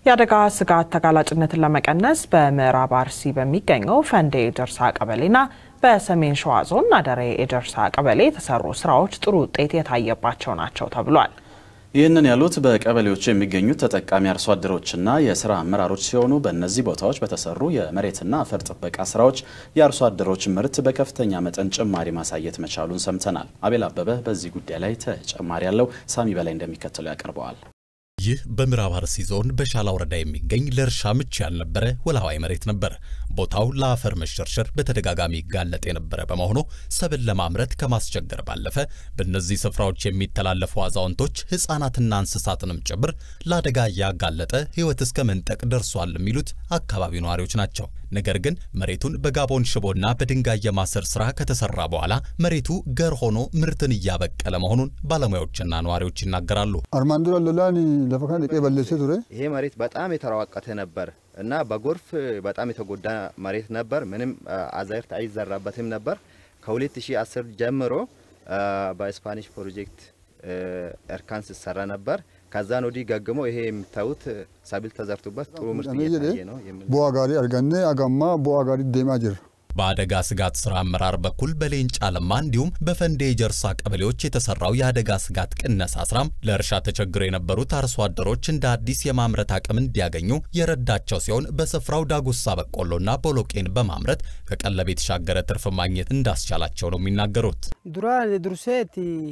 የአደጋ ስጋት ተጋላጭነትን ለመቀነስ በምዕራብ አርሲ በሚገኘው ፈንዴ ኤጀርሳ ቀበሌና በሰሜን ሸዋ ዞን አደሬ ኤጀርሳ ቀበሌ የተሰሩ ስራዎች ጥሩ ውጤት የታየባቸው ናቸው ተብሏል። ይህንን ያሉት በቀበሌዎቹ የሚገኙት ተጠቃሚ አርሶ አደሮችና የስራ አመራሮች ሲሆኑ በእነዚህ ቦታዎች በተሰሩ የመሬትና አፈር ጥበቃ ስራዎች የአርሶ አደሮች ምርት በከፍተኛ መጠን ጭማሪ ማሳየት መቻሉን ሰምተናል። አቤል አበበ በዚህ ጉዳይ ላይ ተጨማሪ ያለው ሳሚ በላይ እንደሚከተለው ያቀርበዋል። ይህ በምዕራብ አርሲ ዞን በሻላ ወረዳ የሚገኝ ለእርሻ ምቹ ያልነበረ ወላዋይ መሬት ነበር። ቦታው ለአፈር መሸርሸር በተደጋጋሚ ይጋለጥ የነበረ በመሆኑ ሰብል ለማምረት ከማስቸገር ባለፈ በእነዚህ ስፍራዎች የሚተላለፉ አዛውንቶች ሕፃናትና እንስሳትንም ጭምር ለአደጋ እያጋለጠ ሕይወት እስከ መንጠቅ ደርሷል የሚሉት አካባቢው ነዋሪዎች ናቸው። ነገር ግን መሬቱን በጋቦን ሽቦና በድንጋይ የማሰር ስራ ከተሰራ በኋላ መሬቱ ገር ሆኖ ምርትን እያበቀለ መሆኑን ባለሙያዎችና ነዋሪዎች ይናገራሉ። አርማንዱራ ሎላኒ ለፈካን ቄ በለሴ ቱሬ ይሄ መሬት በጣም የተራዋቀተ ነበር እና በጎርፍ በጣም የተጎዳ መሬት ነበር። ምንም አዝርዕት አይዘራበትም ነበር። ከ2010 ጀምሮ በስፓኒሽ ፕሮጀክት እርካን ሲሰራ ነበር። ከዛን ወዲህ ገግሞ ይሄ የምታዩት ሰብል ተዘርቶበት ጥሩ ምርት እየታየ ነው። ቡአ ጋሪ አርገኔ አጋማ ቡአ ጋሪ ዴማ ጅር በአደጋ ስጋት ስራ አመራር በኩል በሌንጫ ለማ እንዲሁም በፈንዴ ጀርሳ ቀበሌዎች የተሰራው የአደጋ ስጋት ቅነሳ ስራም ለእርሻ ተቸግረው የነበሩት አርሶ አደሮች እንደ አዲስ የማምረት አቅም እንዲያገኙ የረዳቸው ሲሆን በስፍራው ዳጉሳ በቆሎና ቦሎቄን በማምረት ከቀለብ የተሻገረ ትርፍ ማግኘት እንዳስቻላቸው ነው የሚናገሩት። ዱራ ዱርሴት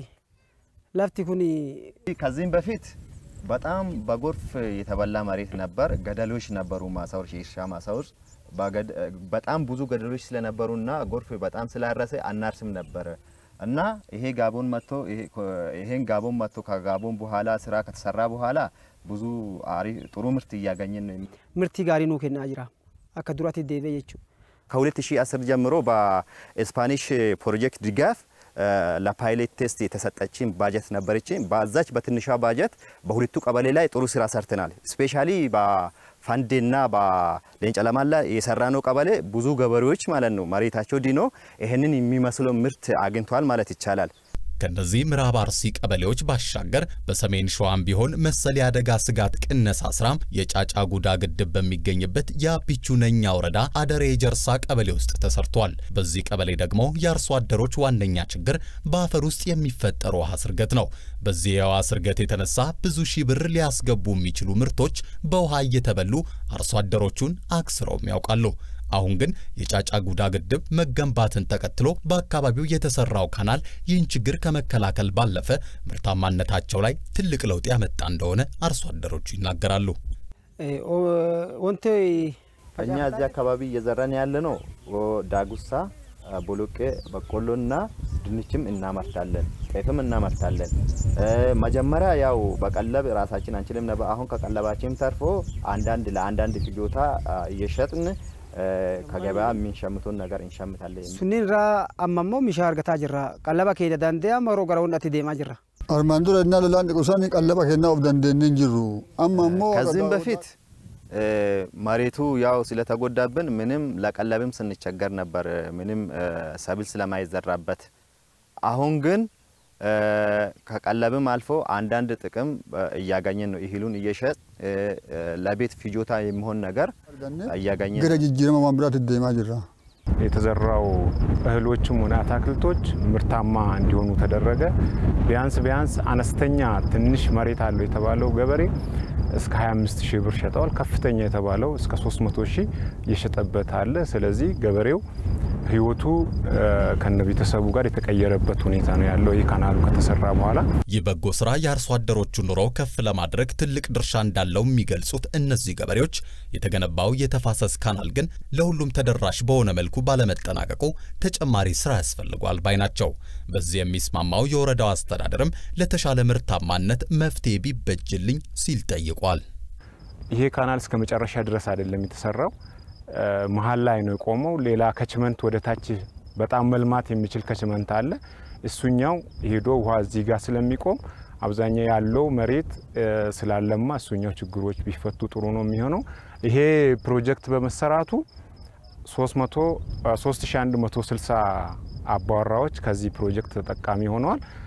ለፍቲ ኩኒ ከዚህም በፊት በጣም በጎርፍ የተበላ መሬት ነበር። ገደሎች ነበሩ፣ ማሳዎች፣ የእርሻ ማሳዎች በጣም ብዙ ገደሎች ስለነበሩና ጎርፍ በጣም ስላረሰ አናርስም ነበረ እና ይሄ ጋቦን መጥቶ ይሄን ጋቦን መጥቶ ከጋቦን በኋላ ስራ ከተሰራ በኋላ ብዙ ጥሩ ምርት እያገኘን ምርቲ ጋሪ ኑ ኬና ጅራ አከ ዱራቲ ዴቤ የቹ ከ2010 ጀምሮ በስፓኒሽ ፕሮጀክት ድጋፍ ለፓይሌት ቴስት የተሰጠችን ባጀት ነበረች። በዛች በትንሿ ባጀት በሁለቱ ቀበሌ ላይ ጥሩ ስራ ሰርተናል። ስፔሻሊ በፋንዴና በሌንጫ ለማላ የሰራነው ቀበሌ ብዙ ገበሬዎች ማለት ነው መሬታቸው ዲኖ ይህንን የሚመስለው ምርት አግኝቷል ማለት ይቻላል። ከነዚህ ምዕራብ አርሲ ቀበሌዎች ባሻገር በሰሜን ሸዋም ቢሆን መሰል የአደጋ ስጋት ቅነሳ ስራም የጫጫ ጉዳ ግድብ በሚገኝበት የአቢቹ ነኛ ወረዳ አደሬ ጀርሳ ቀበሌ ውስጥ ተሰርቷል። በዚህ ቀበሌ ደግሞ የአርሶ አደሮች ዋነኛ ችግር በአፈር ውስጥ የሚፈጠር ውሃ ስርገት ነው። በዚህ የውሃ ስርገት የተነሳ ብዙ ሺህ ብር ሊያስገቡ የሚችሉ ምርቶች በውሃ እየተበሉ አርሶ አደሮቹን አክስረውም ያውቃሉ። አሁን ግን የጫጫ ጉዳ ግድብ መገንባትን ተከትሎ በአካባቢው የተሰራው ካናል ይህን ችግር ከመከላከል ባለፈ ምርታማነታቸው ላይ ትልቅ ለውጥ ያመጣ እንደሆነ አርሶ አደሮቹ ይናገራሉ። ወንቴ እኛ እዚህ አካባቢ እየዘራን ያለ ነው ዳጉሳ፣ ቦሎቄ፣ በቆሎና ድንችም እናመርታለን፣ ጤፍም እናመርታለን። መጀመሪያ ያው በቀለብ ራሳችን አንችልም ነበር። አሁን ከቀለባችን ተርፎ አንዳንድ ለአንዳንድ ፍጆታ እየሸጥን ከገበያ የሚንሸምቱን ነገር እንሸምታለን። ሱኒን ራ አማሞ ሚሻ አርገታ ጅራ ቀለባ ከሄደ ዳንዴያ መሮ ገረውን አቲ ዴማ ጅራ አርማንዱራ እና ሎላን ቁሳኒ ቀለባ ኬና ኦፍ ዳንዴንን ጅሩ አማሞ ከዚህም በፊት መሬቱ ያው ስለተጎዳብን ምንም ለቀለብም ስንቸገር ነበር፣ ምንም ሰብል ስለማይዘራበት። አሁን ግን ከቀለብም አልፎ አንዳንድ ጥቅም እያገኘን ነው። እህሉን እየሸጥ ለቤት ፍጆታ የሚሆን ነገር እያገኘን ገረ ጅጅረማ ማምራት ዴማ ጅራ የተዘራው እህሎችም ሆነ አታክልቶች ምርታማ እንዲሆኑ ተደረገ። ቢያንስ ቢያንስ አነስተኛ ትንሽ መሬት አለው የተባለው ገበሬ እስከ 25 ሺህ ብር ሸጠዋል። ከፍተኛ የተባለው እስከ 300 ሺህ የሸጠበት አለ። ስለዚህ ገበሬው ህይወቱ ከነ ቤተሰቡ ጋር የተቀየረበት ሁኔታ ነው ያለው ይህ ካናሉ ከተሰራ በኋላ። ይህ በጎ ስራ የአርሶ አደሮቹ ኑሮ ከፍ ለማድረግ ትልቅ ድርሻ እንዳለው የሚገልጹት እነዚህ ገበሬዎች የተገነባው የተፋሰስ ካናል ግን ለሁሉም ተደራሽ በሆነ መልኩ ባለመጠናቀቁ ተጨማሪ ስራ ያስፈልጓል ባይ ናቸው። በዚህ የሚስማማው የወረዳው አስተዳደርም ለተሻለ ምርታማነት መፍትሄ ቢበጅልኝ ሲል ጠይቋል። ይሄ ካናል እስከ መጨረሻ ድረስ አይደለም የተሰራው መሀል ላይ ነው የቆመው። ሌላ ከችመንት ወደ ታች በጣም መልማት የሚችል ከችመንት አለ። እሱኛው ሄዶ ውሃ እዚህ ጋር ስለሚቆም አብዛኛው ያለው መሬት ስላለማ እሱኛው ችግሮች ቢፈቱ ጥሩ ነው የሚሆነው። ይሄ ፕሮጀክት በመሰራቱ 3160 አባወራዎች ከዚህ ፕሮጀክት ተጠቃሚ ሆነዋል።